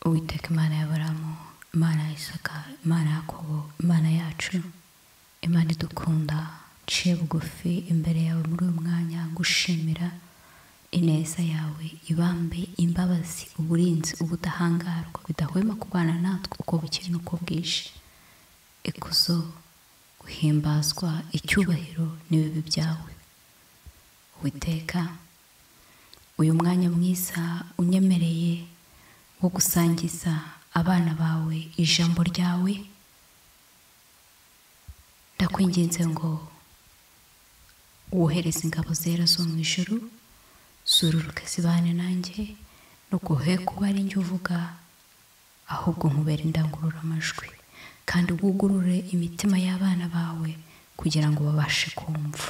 uwiteka imana y'aburamu imana ya isaka imana ya yakobo imana yacu imana idukunda ciye bugufi imbere yawe muri uyu mwanya gushimira ineza yawe ibambe imbabazi uburinzi ubudahangarwa bidahwema kubana natwe uko bukiri n'uko bwije ikuzo guhimbazwa icyubahiro n'ibibi byawe witeka uyu mwanya mwiza unyemereye wo gusangiza abana bawe ijambo ryawe ndakwinginze ngo wohereze ingabo zera zo mu ijuru zururuke zibane nanjye ntuguhe kuba ari njye uvuga ahubwo nkubera indangururamajwi kandi wugurure imitima y'abana bawe kugira ngo babashe kumva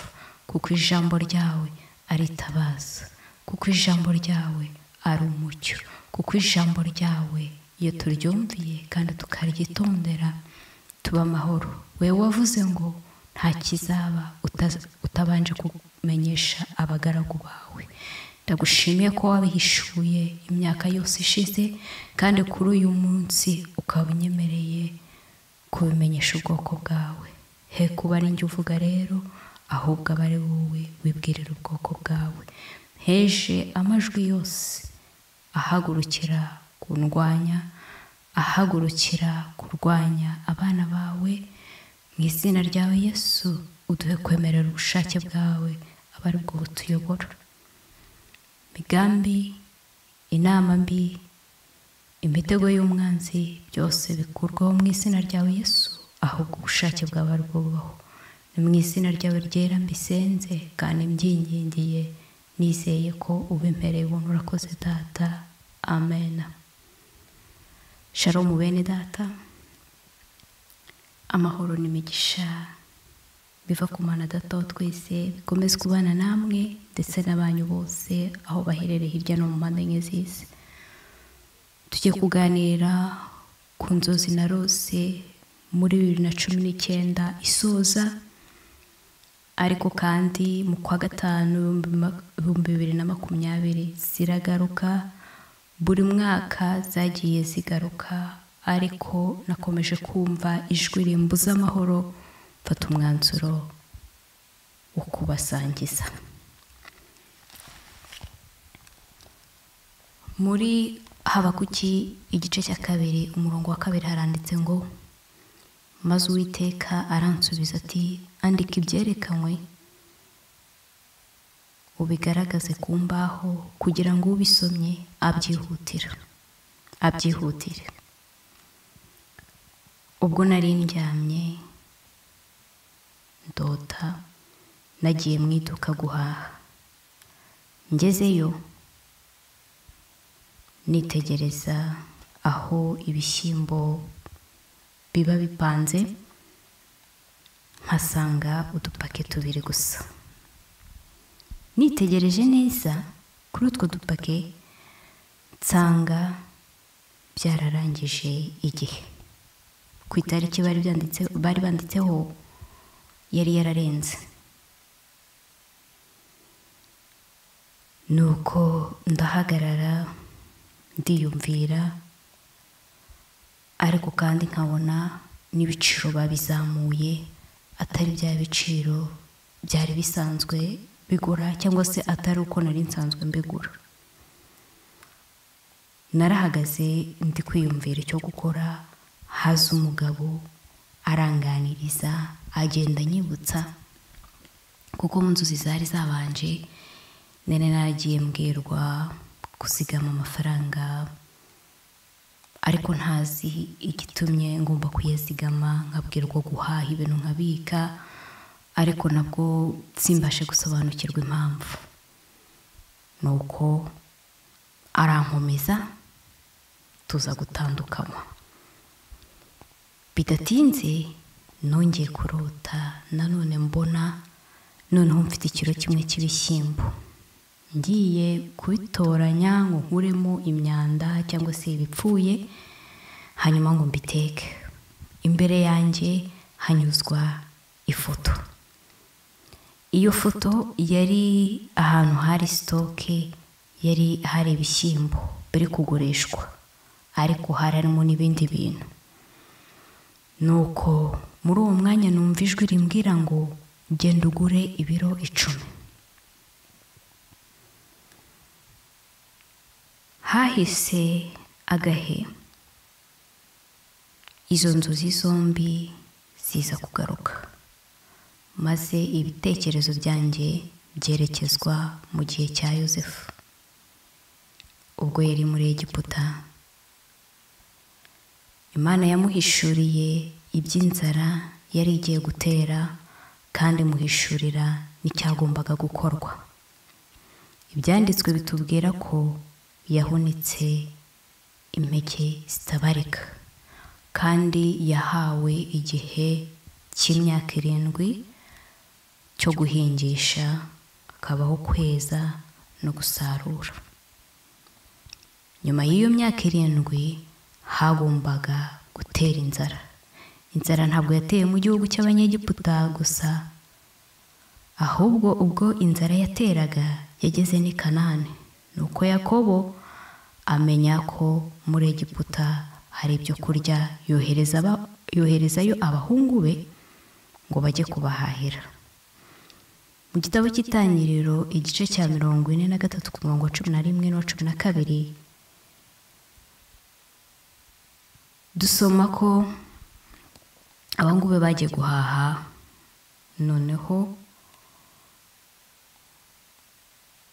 kuko ijambo ryawe ari itabaza kuko ijambo ryawe ari umucyo kuko ijambo ryawe iyo turyumviye kandi tukaryitondera tuba amahoro wowe wavuze ngo nta kizaba utabanje kumenyesha abagaragu bawe ndagushimiye ko wabihishuye imyaka yose ishize kandi kuri uyu munsi ukaba unyemereye kubimenyesha ubwoko bwawe he kuba ari njye uvuga rero ahubwo aba ari wowe wibwirira ubwoko bwawe heje amajwi yose ahagurukira kundwanya ahagurukira kurwanya abana bawe mu izina ryawe yesu uduhe kwemerera ubushake bwawe aba ari bwo butuyobora imigambi inama mbi imitego y'umwanzi byose bikurwaho mu izina ryawe yesu ahubwo ubushake bwawe ari bwo bubaho ni mu izina ryawe ryera mbisenze kandi mbyingingiye nizeye ko ubimpereye ubuntu urakoze data amen sharomu bene data amahoro n'imigisha biva ku mana data wa twese bikomeze kubana namwe ndetse n'abanyu bose aho baherereye hirya no mu mpande enye z'isi tujye kuganira ku nzozi na rose muri bibiri na cumi n'icyenda isoza ariko kandi mu kwa gatanu ibihumbi bibiri na makumyabiri ziragaruka buri mwaka zagiye zigaruka ariko nakomeje kumva ijwi rimbuza amahoro mfata umwanzuro wo kubasangiza muri habakuki igice cya kabiri umurongo wa kabiri haranditse ngo maze uwiteka aransubiza ati andika ibyerekanwe ubigaragaze ku mbaho kugira ngo ubisomye abyihutira abyihutire ubwo nari ndyamye ndota nagiye mu iduka guhaha ngezeyo nitegereza aho ibishyimbo biba bipanze nkasanga udupaki tubiri gusa nitegereje neza kuri utwo dupaki nsanga byararangije igihe ku itariki bari banditseho yari yararenze nuko ndahagarara ndiyumvira ariko kandi nkabona n'ibiciro babizamuye atari bya biciro byari bisanzwe bigura cyangwa se atari uko nari nsanzwe mbigura narahagaze ndi kwiyumvira icyo gukora haza umugabo aranganiriza agenda anyibutsa kuko mu nzozi zari zabanje nari naragiye mbwirwa kuzigama amafaranga ariko ntazi igitumye ngomba kuyazigama nkabwirwa guhaha ibintu nkabika ariko nabwo simbashe gusobanukirwa impamvu ni uko arankomeza tuza gutandukanywa bidatinze nongeye kurota nanone mbona noneho mfite ikiro kimwe cy'ibishyimbo ngiye kubitoranya ngo nkuremo imyanda cyangwa se ibipfuye hanyuma ngo mbiteke imbere yanjye hanyuzwa ifoto iyo foto yari ahantu hari sitoke yari hari ibishyimbo biri kugurishwa ariko hari harimo n'ibindi bintu nuko muri uwo mwanya numva ijwi rimbwira ngo genda ugure ibiro icumi hahise agahe izo nzozi zombi ziza kugaruka maze ibitekerezo byanjye byerekezwa mu gihe cya yosefu ubwo yari muri egiputa imana yamuhishuriye iby'inzara yari igiye gutera kandi muhishurira n'icyagombaga gukorwa ibyanditswe bitubwira ko yahunitse impeke zitabarika kandi yahawe igihe cy'imyaka irindwi cyo guhingisha hakabaho kweza no gusarura nyuma y'iyo myaka irindwi hagombaga gutera inzara inzara ntabwo yateye mu gihugu cy'abanyegiputa gusa ahubwo ubwo inzara yateraga yageze n'i kanani nuko yakobo amenya ko muri egiputa hari ibyo kurya yohereza aba- yoherezayo abahungu be ngo bajye kubahahira mu gitabo cy'itangiriro igice cya mirongo ine na gatatu ku murongo wa cumi na rimwe n'uwa cumi na kabiri dusoma ko abangube bagiye guhaha noneho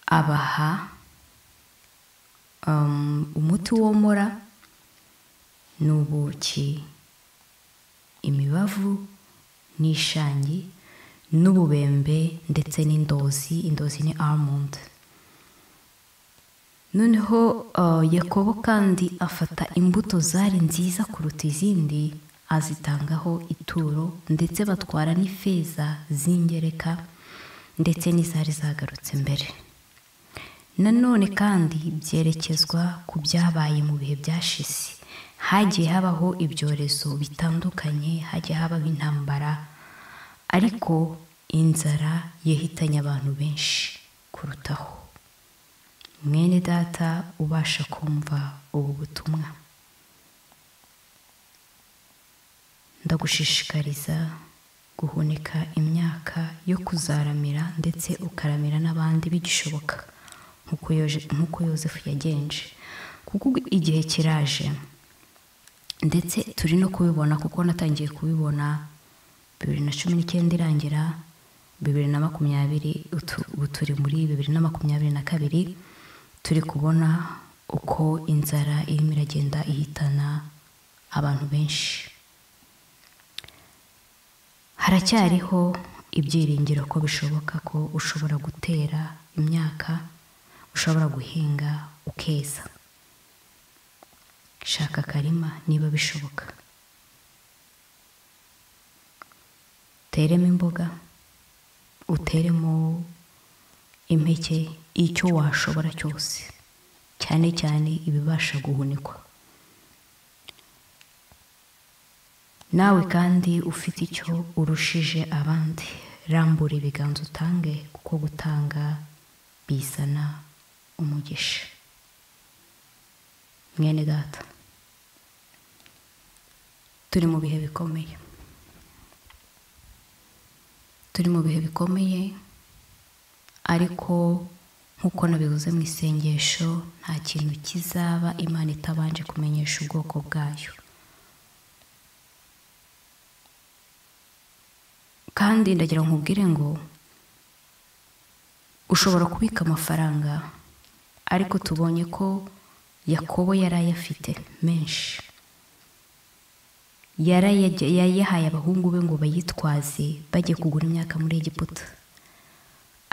abaha um, umuti womora n'ubuki imibavu n'ishangi n'ububembe ndetse n'indozi indozi ni almond noneho uh, yakobo kandi afata imbuto zari nziza kuruta izindi azitangaho ituro ndetse batwara n'ifeza z'ingereka ndetse n'izari zagarutse mbere nanone kandi byerekezwa ku byabaye mu bihe byashize hagiye habaho ibyorezo bitandukanye hagiye habaho intambara ariko inzara yahitanye abantu benshi kurutaho mwene data ubasha kumva ubu butumwa ndagushishikariza guhunika imyaka yo kuzaramira ndetse ukaramira n'abandi bigishoboka nk'uko Yoje- nk'uko yosefu yagenje kuko igihe kiraje ndetse turi no kubibona kuko natangiye kubibona bibiri na cumi n'icyenda irangira bibiri na makumyabiri utu- ubu turi muri bibiri na makumyabiri na kabiri turi kubona uko inzara irimo iragenda ihitana abantu benshi haracyariho ibyiringiro ko bishoboka ko ushobora gutera imyaka ushobora guhinga ukeza shaka akarima niba bishoboka uteremo imboga uteremo impeke icyo washobora cyose cyane cyane ibibasha guhunikwa nawe kandi ufite icyo urushije abandi rambura ibiganza utange kuko gutanga bizana umugisha mwene data turi mu bihe bikomeye turi mu bihe bikomeye ariko nk'uko nabivuze mu isengesho nta kintu kizaba imana itabanje kumenyesha ubwoko bwayo kandi ndagira ngo nkubwire ngo ushobora kubika amafaranga ariko tubonye ko yakobo yari ayafite menshi yari ayaje- yayahaye abahungu be ngo bayitwaze bajye kugura imyaka muri egiputa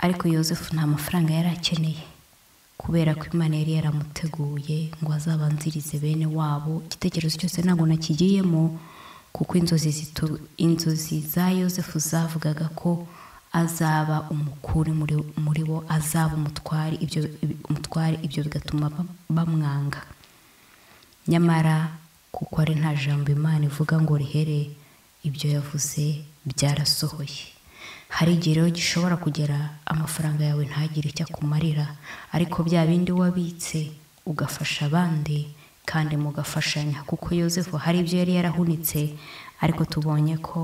ariko yosefu nta mafaranga yari akeneye kubera ko imana yari yaramuteguye ngo azabanzirize bene wabo igitekerezo cyose ntabwo nakigiyemo kuko inzozi zitu- inzozi za yosefu zavugaga ko azaba umukuru muri, muri bo azaba umutware ibyo, ibi- umutware ibyo bigatuma bam- bamwanga nyamara kuko ari nta jambo imana ivuga ngo rihere ibyo yavuze byarasohoye hari igihe rero gishobora kugera amafaranga yawe ntagire icyo akumarira ariko bya bindi wabitse ugafasha abandi kandi mugafashanya kuko yosefu hari ibyo yari yarahunitse ariko tubonye ko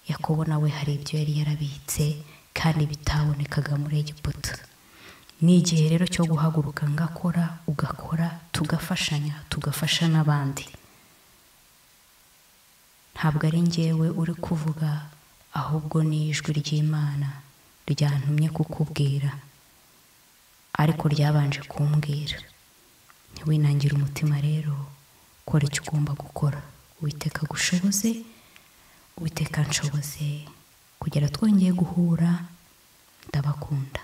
yakobo nawe hari ibyo yari yarabitse kandi bitabonekaga muri egiputa ni igihe rero cyo guhaguruka ngakora ugakora tugafashanya tugafasha n'abandi ntabwo ari ngewe uri kuvuga ahubwo ni ijwi ry'imana ryantumye kukubwira ariko ryabanje kumbwira ntiwinangire umutima rero kora icyo ugomba gukora witeka gushoboze witeka nshoboze kugera twongeye guhura ndabakunda